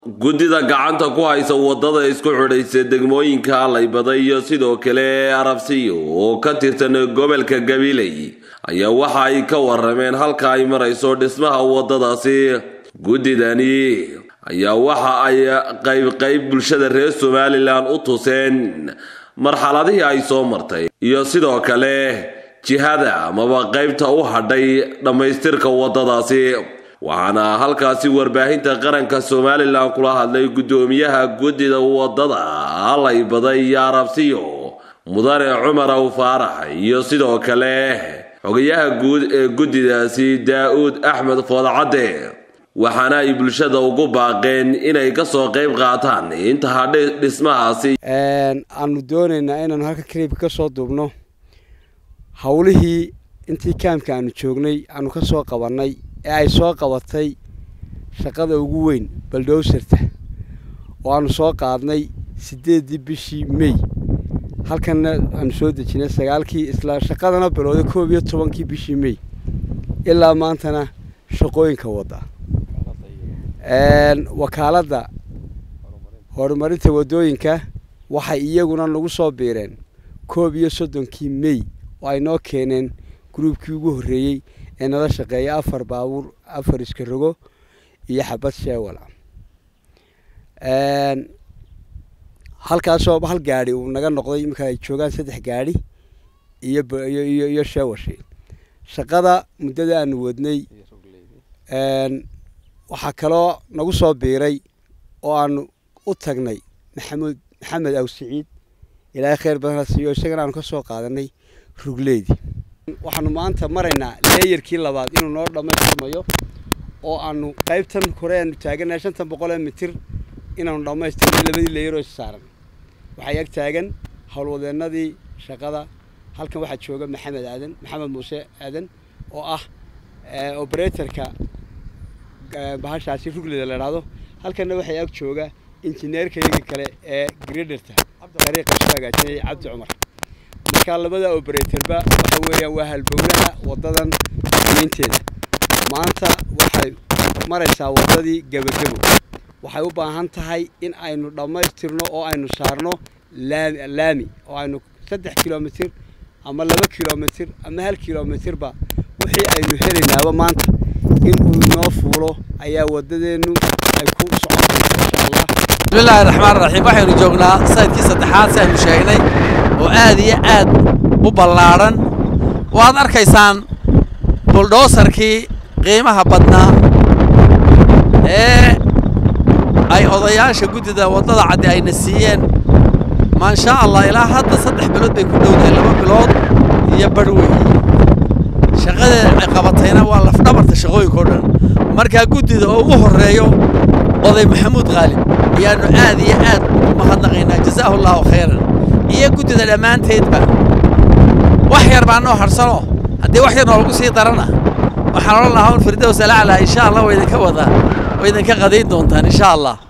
guddida gacanta ku haysa wadada isku xidhaysa degmooyinka allaybada iyo sidoo kale arabsiyo oo ka tirsan gobolka gabiley ayaa waxa ay ka warameen halka ay marayso dhismaha wadadaasi guddidani ayaa waxa ay qayb qayb bulshada reer somalilan u tuseen marxaladihii ay soo martay iyo sidoo kale jihada amaba qaybta u hadhay dhammaystirka wadadaasi waxaana halkaasi warbaahinta qaranka somalilan kula hadlay guddoomiyaha guddida wadada allaybada iyo arabsiyo mudane cumar aw faarax iyo sidoo kale xogayaha guud ee guddidaasi daa-uud axmed foodcadde waxaana ay bulshada ugu baaqeen inay kasoo qayb qaataan inta hadhay dhismahaasi aanu doonaynaa inaanu halka kaliibka ka soo duubno howlihii intii kaamka aanu joognay aanu ka soo qabannay ee ay soo qabatay shaqada ugu weyn baldowsarta oo aanu soo qaadnay siddeeddii bishii mey halkanna aanu soo dejinay sagaalkii isla shaqadana bilowday koob iyo tobankii bishii mey ilaa maantana shaqooyinka wadda wakaaladda horumarinta waddooyinka waxay iyaguna nagu soo biireen koob iyo soddonkii mey oo ay noo keeneen gruubkii ugu horreeyey ee nala shaqeeya afar baabuur afar iska rogo iyo xabad sheewala halkaasoo hal gaadhi uu naga noqday iminka ay joogaan saddex gaadhi iyo iyo iyo sheewashi shaqada muddada aanu wadnay waxaa kaloo nagu soo biiray oo aanu u tagnay maxamuud maxamed aw siciid ilaahay khayr badan siiyo isagana aanu ka soo qaadanay rugleydii waxaanu maanta maraynaa leeyarkii labaad inuu noo dhammaystirmayo oo aanu qaybtan hore aanu taaganahay shantan boqol ee mitir inaanu dhammaystirnay labadii leeyaroo is saaran waxay ag taagan howlwadeennadii shaqada halkan waxaa jooga maxamed aadan maxamed muuse aadan oo ah operatorka bahashaasi rugleyda la idhaahdo halkanna waxay ag jooga injineerka iyaga kale ee grederta dariiqa soo hagaajinaya cabdi cumar markaa labada operatorba waxa weeyaan waa halbowlaha waddadan diinteeda maanta waxay maraysaa waddadii gebagebo waxay u baahan tahay in aynu dhammaystirno oo aynu saarno laami laami oo aynu saddex kilomitir ama laba kilomitir ama hal kilomitirba wixii aynu helaynaaba maanta in uu inoo fuulo ayaa waddadeennu ay ku socoto insha allah bismillaahi raxmaan raxiim waxaynu joognaa saydkii saddexaad si aynu sheegnay oo aad iyo aad u ballaadhan waad arkaysaan buldhoosarkii qiimaha badnaa ee ay odayaasha guddida waddada caddi ayna siiyeen maashaa allah ilaa hadda saddex bilood bay ku dhowdahay laba bilood iyo badh weeye shaqadee ay qabatayna waa lafdhabarta shaqooyinka o dhan markaa guddida oo ugu horreeyo oday maxamuud khaalib ayaannu aad iyo aad ugu mahadnaqaynaa jazaahu allaahu khayran iyo guddida dhammaanteedba wax yar baa noo hadhsano haddii wax yar noolagu sii darana waxaan odhan lahaa un firdows alaclaa insha allah waa idinka wadaa waa idinka qadayn doontaan insha allah